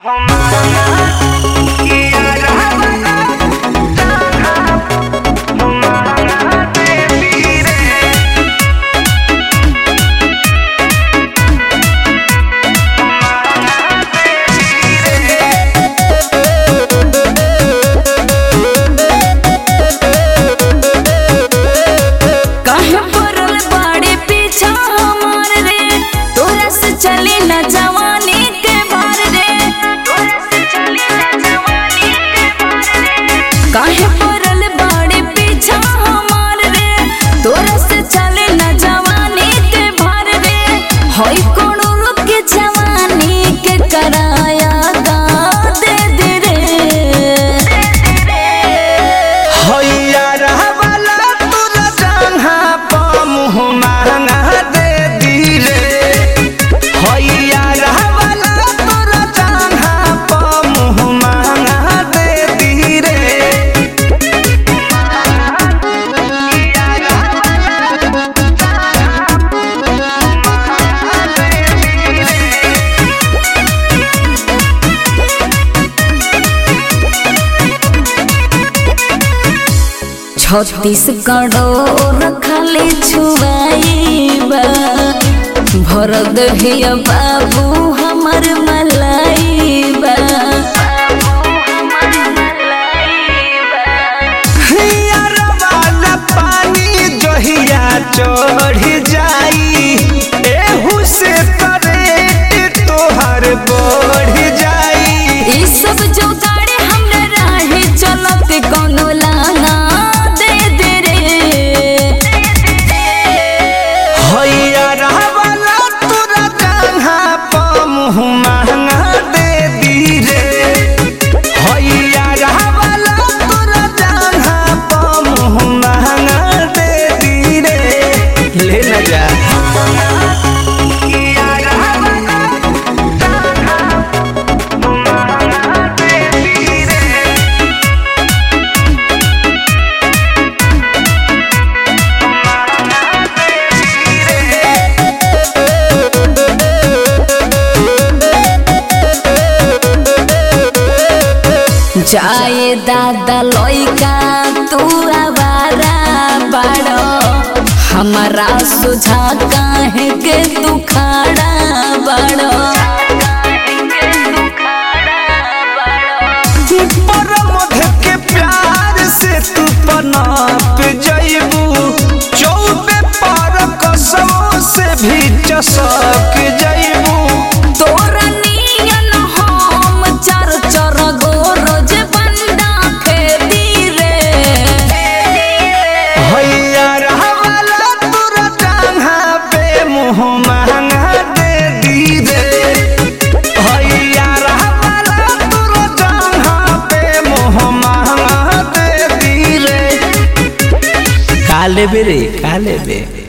काहे पड़ल बाड़े पीछा हमार रे तोरा से चली न जवानी के भार रे तोरा से चली न जवानी के भार रे काहे पड़ल बाड़े पीछा हमार रे तोरा से चली न जवानी के भार रे होई कोनो लोग के जवानी के कराया गा दे दे रे हैया रहवाला तोरा जंघा प मुँह महंगा दे दी रे हैया रहवाला तोरा जंघा प मुँह महंगा दे दी रे छत्तीसगढ़ो रखले छुआईबा भर दहिया बाबू हमर मलाइबा हैया रहवाला पानी जहिया चढ़ जाई एहू से करेट तोहर बढ़ जाई ई सब जो गाड़ी हमरा राहे चलत कोनो लाना दे दे रे हैया रहवाला तोरा जंघा प मुँह महंगा दे दी रे हैया रहवाला तोरा जंघा प मुँह महंगा दे दी रे ले न जा जाए दादा लइका तू आवारा बाड़ो हमारा सुझा काहे के तू खाड़ा बाड़ो पर मध के प्यार से तू पनाप जइबू चौबे पर कसमों से भी चसक जइबू तोरा नियन हम चर चर गो रोज बंदा खेती रे हैया रहवाला तोरा जंघा पे मुँह महंगा दे दी रे हैया रहवाला तोरा जंघा पे मुँह महंगा दे दी रे काले बेरे काले बे